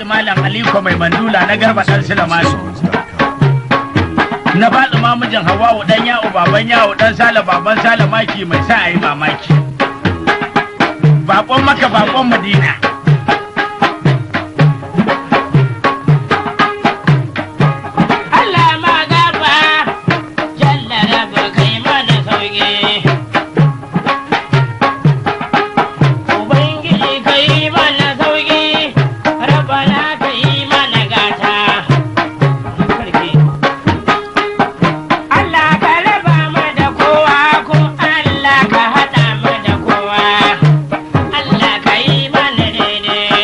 alhaji malam aliko mai mandula na garba dan silamasu na faɗi mamijin hawawu dan yawo baban yawo dan sala baban sala maki mai sa a yi mamaki bakon maka bakon madina Allah ma gaba jalla raba kai mana sauki Ubangiji kai mana sauki rabana kai mana gata Sarki Allah ka raba mu da kowa ko Allah ka haɗa mu da kowa Allah ka yi mana daidai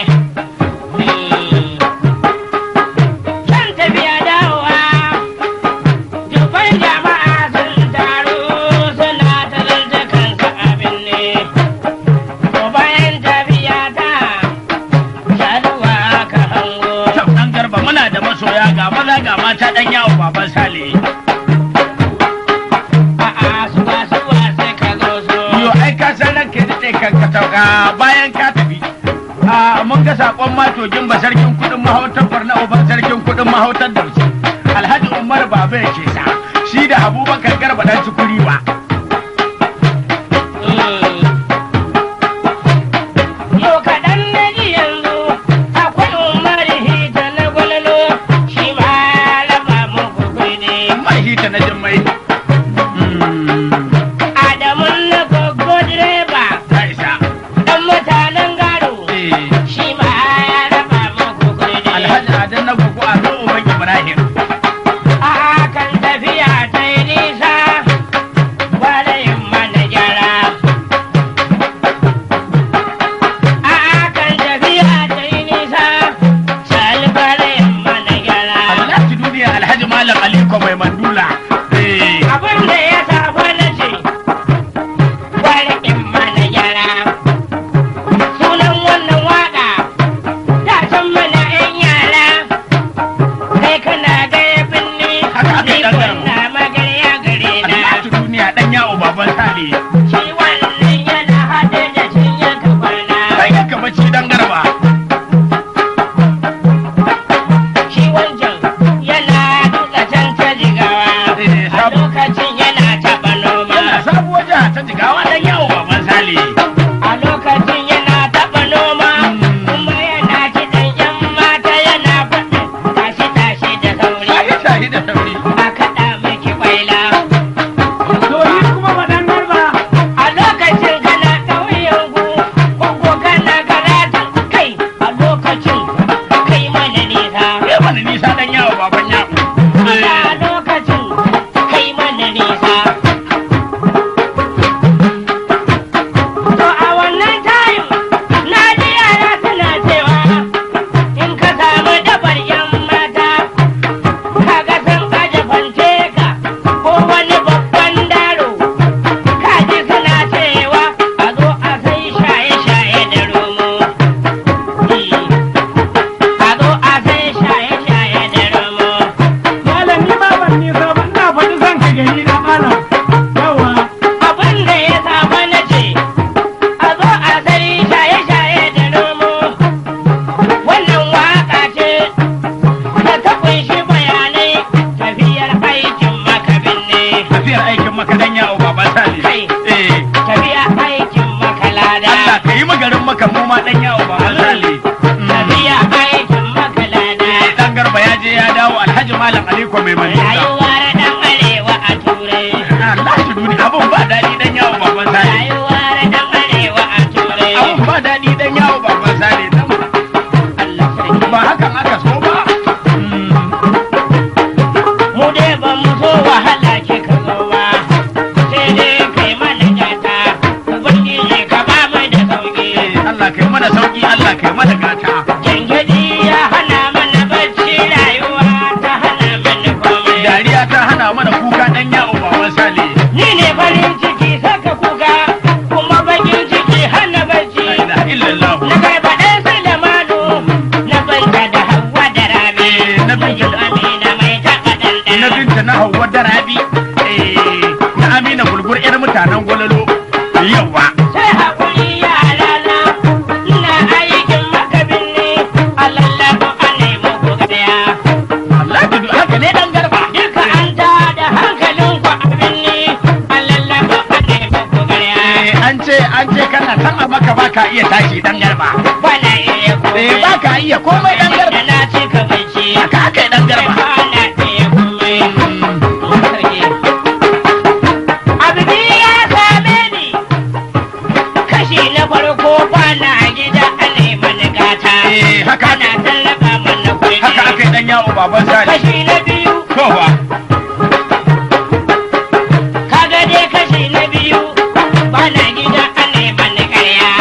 Kan tafiya dawowa Dubban jama'a sun taru suna talar kansu abin ne. Ko bayan tafiya ta shaduwa ka hango. Kyau dan garba muna da masoya ga maza ga mata dan yawo baban sale A'a suwa suwa sai ka zo so. yo ai ka san ranka da kai kan ka sauka bayan ka tafi a mun ga sakon matogin ba sarkin kudin mahautar barna uban sarkin kudin mahautar dauci alhaji umar baba ya ke sa shi da abubakar garba dan cikuri ba Yau kaɗan na ji yanzu akwai Umar Hita na gwalolo shi ma ya raba muku kuɗi. mai hita na jimmai Adamun na gogo direba ta isa ɗan mutanen gado. Eh, shi ma ya raba muku kuɗi. alhaji adan na gugu a zo uban ibrahim A kan tafiya ta yi nisa, gwada yin mana gyara. A kan tafiya ta yi nisa, sali gwada yin mana gyara. alhaji duniya alhaji malam aliko mai mandula Eh, Abin da ya safa na ce, gwada yin mana gyara. Sunan wannan waƙa, ta san mana 'yan yara. Kai kana gaya binni, Haka aka yi ni ɗan garin. kwanna magarya gare na. alhaji duniya dan yawo baban sale Shi wannan yana haɗe da cinyar ka kwana. kai yanka bacci dan garba Shi wancan yana duka can ta jigawa. Eh, A sabu- lokacin yana taɓa noma. yana sabuwar jiha ta jigawa dan yawo baban sale A lokacin yana taɓa noma. Kuma yana kiɗan ƴan mata yana faɗin tashi tashi da sauri. shahi shahi da sauri A kaɗa miki kwaila. to yi kuma faɗan garba A lokacin kana ƙauyen ku, ko kana karatun kai. A lokacin kai mana nisa. ya mana nisa dan yawo baban yawo a lokacin kai mana nisa. To a wannan tayin na ji yara suna cewa in ka samu dabar yan mata kaga sun aje fante ka ko wani babban daro ka ji suna cewa a zo a sai shaye-shaye da romo. A zo a sai shaye-shaye da romo. Malami ma ban nisa ba ina faɗi zan ka gari na malam. Yawa, abin da ya saba na ce a zo a sai shaye-shaye da nomo wannan waka ce da ta kunshi bayanai tafiyar aikin makabin ne tafiyar aikin maka dan yawo baban sale Kai. eh tafiyar aikin makalada Allah ka yi magarin maka mu ma dan yawo baban sale tafiyar aikin makalada dan garba ya je ya dawo alhaji malam aliko mai mandula rayuwar dan arewa a turai Allah shi duni abun ba daɗi dan yawo baban sale rayuwar dan arewa a turai abun ba daɗi dan yawo baban sale dan Allah sarki ba hakan aka so ba mu dai ba mu so wahala ke ka zo ba sai dai kai mana gata ubangiji ka ba mu da sauki Allah kai mana sauki Allah kai mana gata jangadi ya hana mana bacci rayuwa ta hana mana komai dariya ta hana mana kuka dan yawo baban sale ni ne farin ciki saka kuka kuma bakin ciki hana bacci la ilaha illallah na kai baɗe sai da manu na banta da hawa da rabi Eh, na binta da- amina mai taɓa na ɗanɗana binta na hauwa da rabi eh, na amina gulgur yar mutanen gwalalo yawa sai haƙuri yara na ina aikin makabin an ce kana san a maka ba ka iya tashi dan garba bana iya komai eh ba ka iya komai dan garba da na ce ka bai ce haka aka yi dan garba bana iya komai sarki abdi ya same ni kashi na farko bana gida a neman gata Eh, haka ana tallaba mana kuɗi haka aka yi dan yawo baban sani kashi na biyu to fa kaga dai kashi na biyu bana gida a neman ƙarya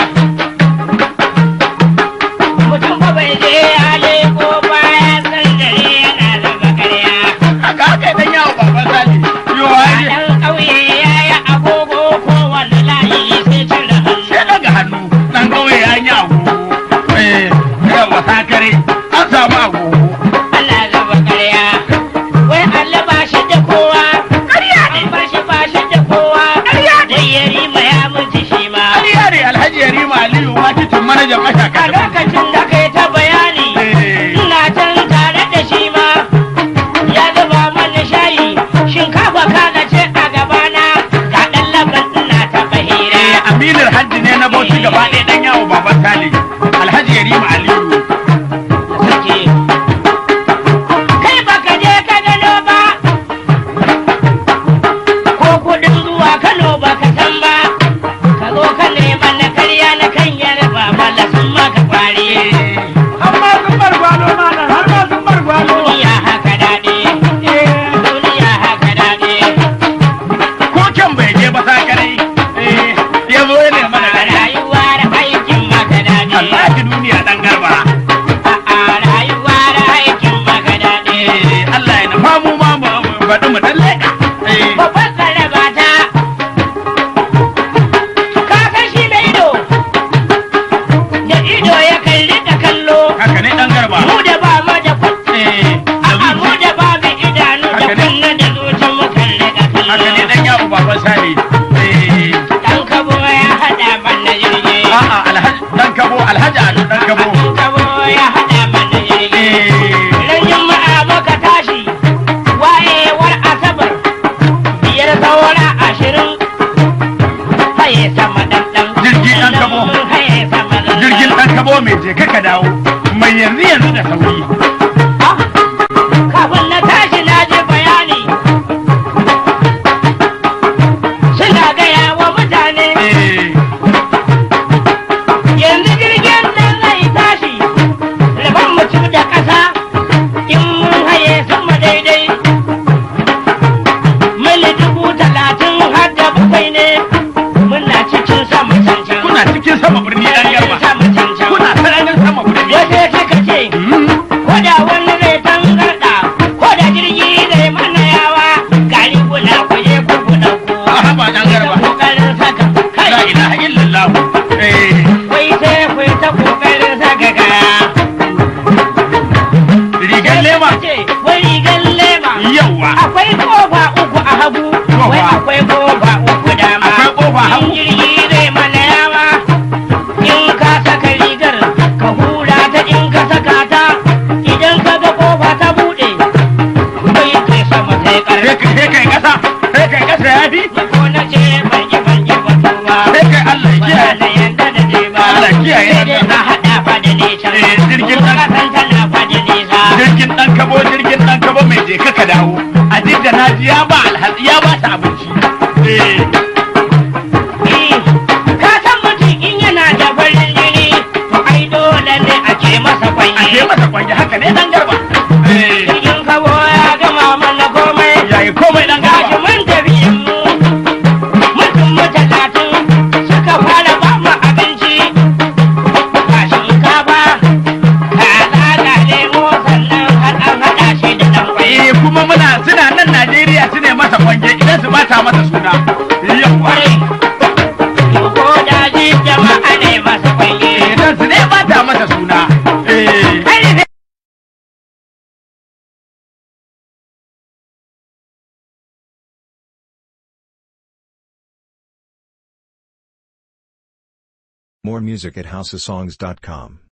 mutum ba bai je ya leko baya san dare yana zuba ƙarya haka aka yi dan yawo baban sani yo ai ɗan ƙauye ya yi agogo ko wani layi sai cire hannu sai daga hannu dan kauye ya yi agogo eh yawa sakare an samu agogo ana zuba ƙarya wai Allah ba shi da kowa ƙarya ne ba shi ba shi da kowa ƙarya ne ya rima ya mutu shi ma Aliya ne Alhaji Yarima Aliyu ma titin manajan a mashaka lokacin da kai ta bayani Eh. ina can tare da shi ma ya zuba mana shayi shinkafa kaga ce a gabana ga ɗan laban ina ta bahira Aminar hajji ne na bauchi gaba ɗaya dan yawo baban Sale Alhaji Yarima Aliyu suke kai baka je ka gano ba ko kuɗin zuwa kano baka san ba ka zo ka nema na karya na kan yarba mala sun maka kwari har ma sun bar gwalo malam har ma sun bar gwalo duniya haka daɗi duniya haka daɗi ko can bai je ba sakare eh ya zo ya nema da gari rayuwar aikin maka daɗi Alhaji duniya dan garba a rayuwar aikin maka daɗi eh Allah ya nufa mu ma mu faɗi mu dan leƙa eh babban tsaraba ta ka san shi mai ido da ido ya kalli da kallo haka ne dan garba mu da ba mu da kuɗi eh da a mu zuci da ba mu idanu da Haka ne. kunna da zuci mu kalli da haka ne kallo dan yawo baban Sale eh dan kabo ya haɗa mana jirgi a'a Alhaji dan kabo Alhaji Ado dan kabo dan kabo ya haɗa mana jirgi eh Ran juma'a muka tashi wayewar asabar biyar saura ashirin haye sama ɗanɗan. Jirgi ɗan kabo. Haye sama ɗanɗan. jirgin ɗan kabo mai je ka dawo mai yanzu yanzu da sauri Ah, Kafin na tashi na ji bayani. Suna gaya wa mutane eh yanzu jirgin nan zai tashi. Rabon mutum da ƙasa in mun haye sama daidai. Mili dubu talatin har da bakwai ne muna cikin sama cancan. kuna cikin sama birni ɗan garba Sama cancan. kuna sararin sama birni Wasu suka ce Hmm, ko da wani zai tangarɗa ko da jirgi zai mana yawa gari kuna kuje ku kuna ku. a haba ɗan garba Kokarin saka kai. la ilaha illallah eh Wai sai ku ta kokarin saka kaya. rigar lema Ce wai rigar lema. yawa Akwai kofa uku a hagu. Wai akwai kofa uku dama. Akwai kofa hagu. In jirgi zai mana yawa. In ka saka rigar ka hura ta in ka saka ta. Idan ka ga kofa ta buɗe. Wai kai sama sai sai ƙarfi. kai sai kai kasa sai kai kasa ya fi Ko na ce ban yi ban yi batu ba. sai kai Allah ya Ba kiyaye na yanda da je ba. Allah kiyaye Sai dai nan. a haɗa fa da nesa. Eh, jirgin Kuma nan. kasan tana fa da nesa. jirgin ɗan kabo jirgin ɗan kabo mai je ka dawo a jidda na ji ya ba alhaji ya ba ta abinci eh Eh, Ka san mutum in yana da farin jini, to ai dole ne a ce masa a kwanye. je masa kwanje haka ne ɗan garba eh Jirgin kawo ya gama mana komai. yayi komai ɗan Gashi garba mun tafi mu. Mutum mu talatin suka fara ba mu abinci. Ga shinkafa, kaza ga lemo sannan har an haɗa shi da ɗan kwai. Eh kuma muna suna nan Najeriya su ne masa kwanje idan su bata masa suna. Yawwa. Kwarai. Ko daji jama'a ne masu kwanye. Idan su ne bata masa suna. Eh. Kai ne More music at houseofsongs.com.